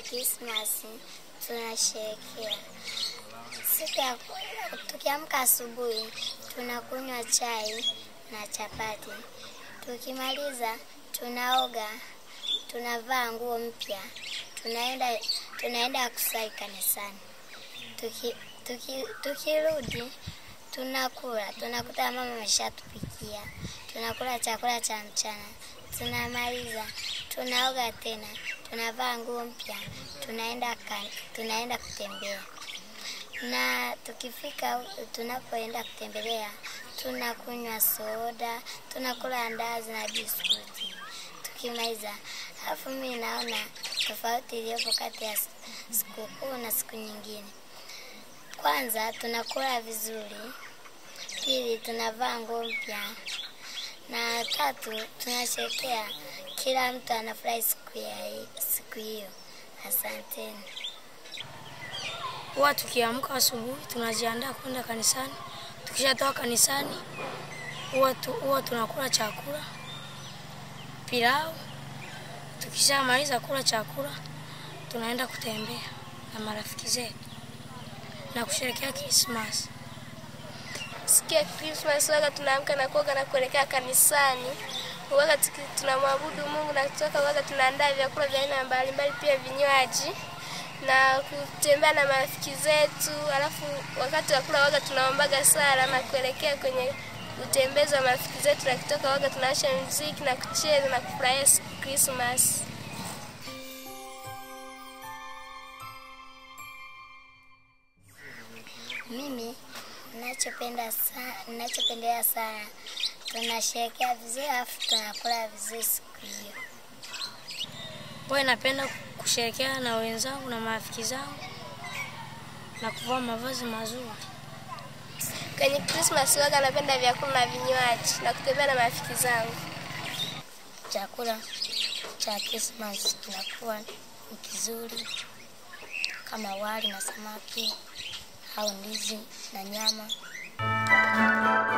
Krismasi tunasherekea siku ya tukiamka asubuhi tunakunywa chai na chapati. Tukimaliza tunaoga, tunavaa nguo mpya, tunaenda tunaenda kusali kanisani. Tuki, tuki, tukirudi tunakula, tunakuta mama ameshatupikia, tunakula chakula cha mchana, tunamaliza tunaoga tena, tunavaa nguo mpya, tunaenda kan, tunaenda kutembea na tukifika huku tunapoenda kutembelea, tunakunywa soda, tunakula andazi na biskuti tukimaliza. Alafu mimi naona tofauti iliyopo kati ya sikukuu na siku nyingine. Kwanza tunakula vizuri, pili tunavaa nguo mpya, na tatu tunasherekea, kila mtu anafurahi siku ya siku hiyo. Asanteni. Huwa tukiamka asubuhi tunajiandaa kwenda kanisani. Tukishatoka kanisani, huwa tu, huwa tunakula chakula pilau. Tukishamaliza kula chakula, tunaenda kutembea na marafiki zetu na kusherehekea Krismasi. Siku ya Krismasi waga tunaamka na kuoga na kuelekea kanisani. Waga tuki- tunamwabudu Mungu na kutoka waga tunaandaa vyakula vya aina mbalimbali, pia vinywaji na kutembea na marafiki zetu. Alafu wakati wa kula waga tunaombaga sala na kuelekea kwenye utembezi wa marafiki zetu, na kutoka waga tunawasha muziki na kucheza na kufurahia Krismasi. Mimi ninachopenda sana, ninachopendelea sana, tunasherekea vizuri alafu tunakula vizuri siku hiyo. Huwa napenda kusherehekea na wenzangu na marafiki zangu na kuvaa mavazi mazuri. Kwenye Krismasi waga napenda vyakula na vinywaji na kutembea na marafiki zangu. Chakula cha Krismasi kinakuwa ni kizuri kama wali na samaki au ndizi na nyama.